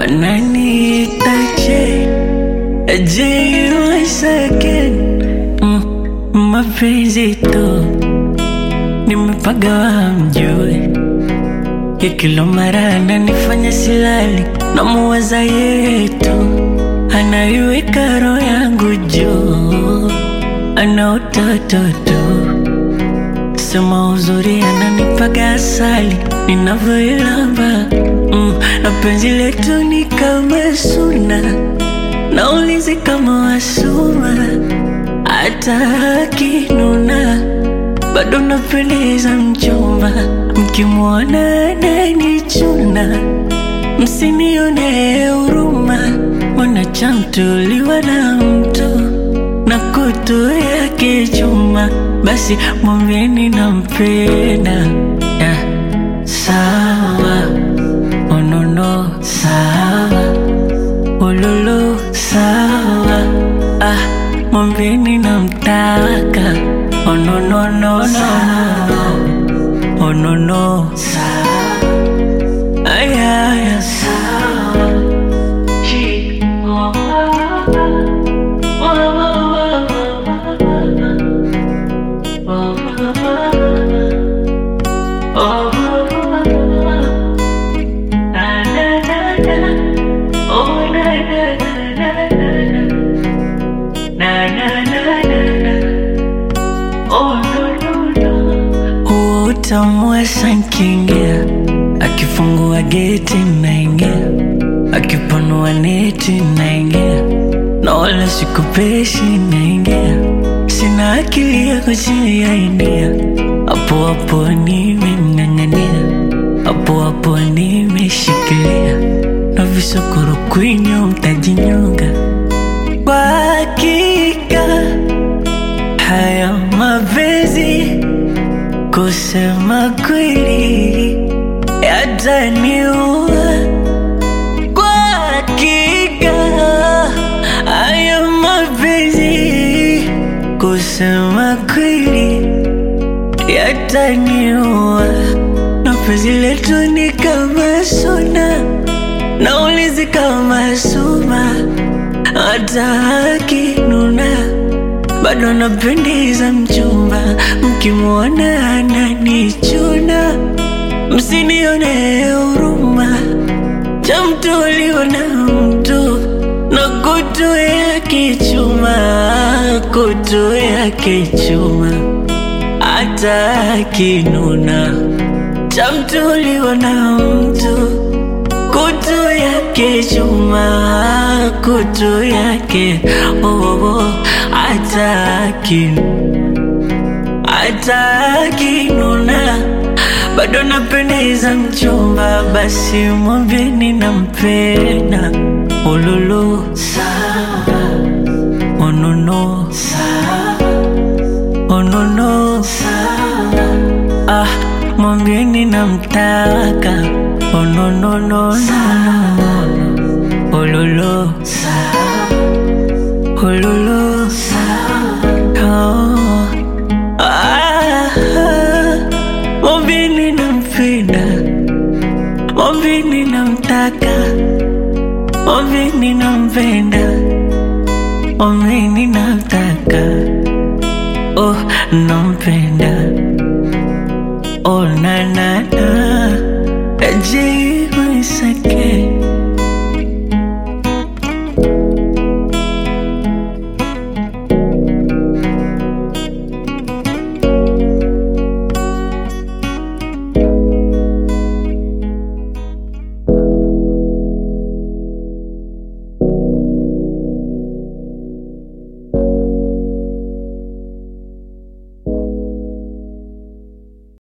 wananiita J J once again mm, mapenzi tu nimepagawa mjue ya kila mara ananifanya silali na muwaza yetu anaiweka roho yangu juu ana utoto tu sema uzuri ananipaga asali ninavyoilamba mm, na penzi letu ni kama suna na ulinzi kama wasuma hata akinuna bado napendeza mchumba mkimwona ananichuna msinione huruma mwanachamtuliwa na mtu na kutu yake chuma basi mwambieni nampenda yeah. sawa onono sawa ululu sawa ah, mwambieni namtaka onononono onono sawa ayaya sawa Chi- oh, oh, oh, oh, oh, oh, oh. Na, na, na, na. Oh, na, na, na, na, na. Na, na, na, na, na. Oh, no, no, no. Huo utamu wa sankingia akifungua geti naingia akipanua neti naingia na wala sikupeshi naingia sina akili ya kujiainia hapo hapo nimemng'ang'ania hapo hapo nimeshikilia na visokoro kwinyo mtajinyonga kwa hakika haya mapenzi kusema kweli yataniua kwa hakika haya mapenzi kusema kweli yataniua na penzi letu ni kama suna na ulinzi kama suma hata akinuna bado napendeza mchumba mkimwona ananichuna msinione huruma cha mtu uliona mtu na kutu yake chuma kutu yake chuma hata akinuna cha mtu uliona mtu kutu yake chuma kutu yake oh, oh, oh, hata akinu hata akinuna bado napendeza mchumba, basi mwambieni nampenda. Ululu sawa, onono sawa, onono sawa, ah, mwambieni namtaka. Ononono sawa, ululu sawa, ululu sawa, oh. Ah, mwambieni nampenda, mwambieni namtaka, mwambieni nampenda, mwambieni namtaka, oh nampenda, oh na na na, J